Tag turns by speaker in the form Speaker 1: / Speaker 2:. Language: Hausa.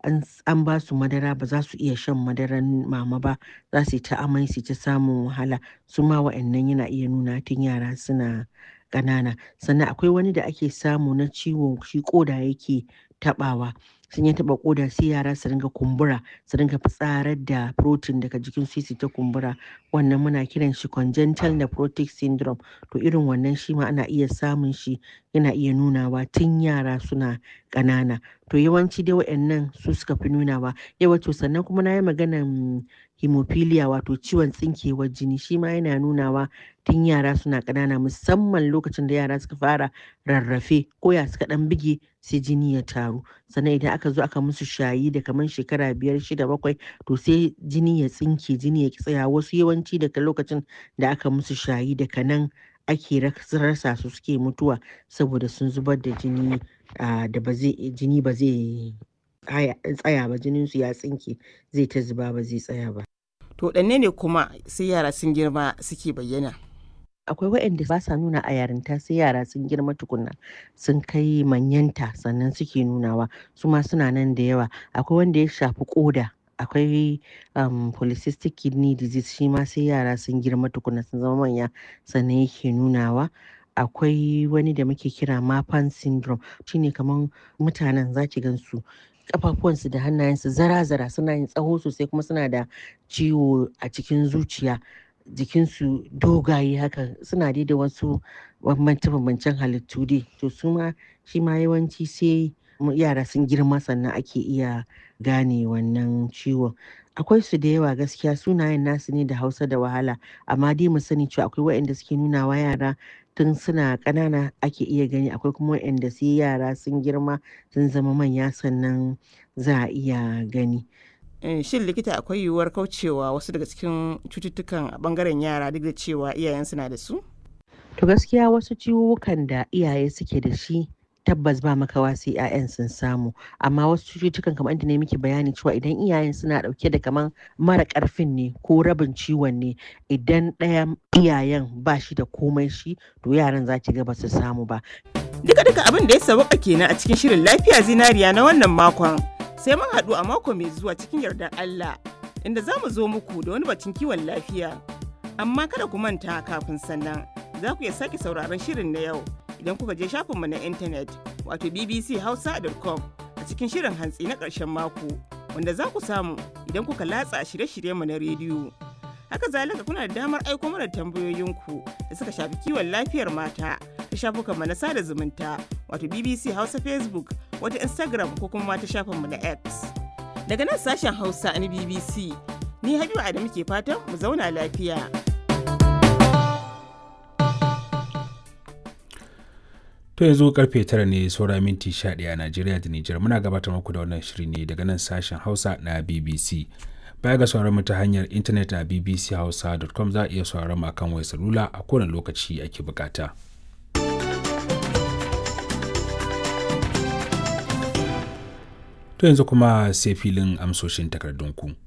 Speaker 1: an ba su madara ba za su iya shan madaran mama ba za su yi ta amai su ta samun wahala su ma wa'annan yana iya nuna tun yara suna ƙanana sannan akwai wani da ake samu na ciwo shi ƙoda yake taɓawa sun ya taɓa ƙoda sai yara su ringa kumbura su ringa fitsarar da protein daga jikin su su ta kumbura wannan muna kiran shi congenital nephrotic syndrome to irin wannan shi ma ana iya samun shi yana iya nunawa tun yara suna ƙanana to yawanci dai waɗannan su suka fi nunawa yawa to sannan kuma na yi maganan hemophilia wato ciwon tsinkewar jini shi ma yana nunawa tun yara suna ƙanana musamman lokacin da yara suka fara rarrafe ko ya suka ɗan bige sai jini ya taru sannan idan aka zo aka musu shayi da kamar shekara biyar shida bakwai to sai jini ya tsinke jini ya tsaya wasu yawanci daga lokacin da aka musu shayi daga nan ake rasa su suke mutuwa saboda sun zubar da jini da ba zai jini ba zai tsaya ba jinin su ya tsinke zai ta zuba ba zai tsaya ba
Speaker 2: to ɗanne ne kuma sai yara sun girma suke bayyana
Speaker 1: akwai waɗanda ba sa nuna a yarinta sai yara sun girma tukunna sun kai manyanta sannan suke nunawa su ma suna nan da yawa akwai wanda ya shafi koda akwai um, polycystic kidney disease shi ma sai yara sun girma tukunna sun zama manya sannan yake nunawa akwai wani da muke kira mapan syndrome shine kamar mutanen zaki gansu kafafuwansu da hannayensu zara-zara suna yin tsawo sosai kuma suna da ciwo a cikin zuciya jikinsu dogaye haka suna dai da wasu bambance-bambancen halittu dai to su ma shi ma yawanci sai yara sun girma sannan ake iya gane wannan ciwon akwai su da yawa gaskiya sunayen nasu ne da hausa da wahala amma dai mu sani cewa akwai waɗanda suke nunawa yara tun suna ƙanana ake iya gani akwai kuma waɗanda sai yara sun girma sun zama manya sannan za a iya gani
Speaker 2: shin likita akwai yiwuwar kaucewa wasu daga cikin cututtukan a bangaren yara duk da cewa iyayensu na da su?
Speaker 1: To gaskiya wasu ciwuwukan da iyaye suke da shi tabbas ba makawa sai 'ya'yan sun samu amma wasu cututtukan kamar inda ne miki bayani cewa idan iyayen suna dauke da kamar mara karfin ne ko rabin ciwon ne idan ɗaya iyayen ba shi da komai shi to yaran za ki ga ba su samu ba.
Speaker 2: Duka duka abin da ya sauka kenan a cikin shirin lafiya zinariya na wannan makon. sai mun haɗu a mako mai zuwa cikin yardar Allah inda za mu zo muku da wani batun kiwon lafiya. Amma kada ku manta kafin sannan za ku iya sake sauraron shirin na yau idan kuka je shafinmu na intanet wato bbchausa.com a cikin shirin hantsi na ƙarshen mako wanda za ku samu idan kuka latsa shirye-shiryenmu na rediyo. Haka zalika kuna da damar aiko mana tambayoyinku da suka shafi kiwon lafiyar mata ta shafukanmu na sada zumunta wato BBC Hausa Facebook wata Instagram ko kuma ta shafinmu na X. Daga nan sashen Hausa na BBC, ni Habibu Adamu ke fatan mu zauna lafiya.
Speaker 3: To yanzu karfe tara ne saura minti 11 a Najeriya da Nijar muna gabatar muku da wannan shiri ne daga nan sashen Hausa na BBC. Baya ga sauran mu ta hanyar intanet a bbchausa.com za a iya sauran mu akan wayar salula a kowane lokaci ake bukata. To yanzu kuma sai filin amsoshin takardunku.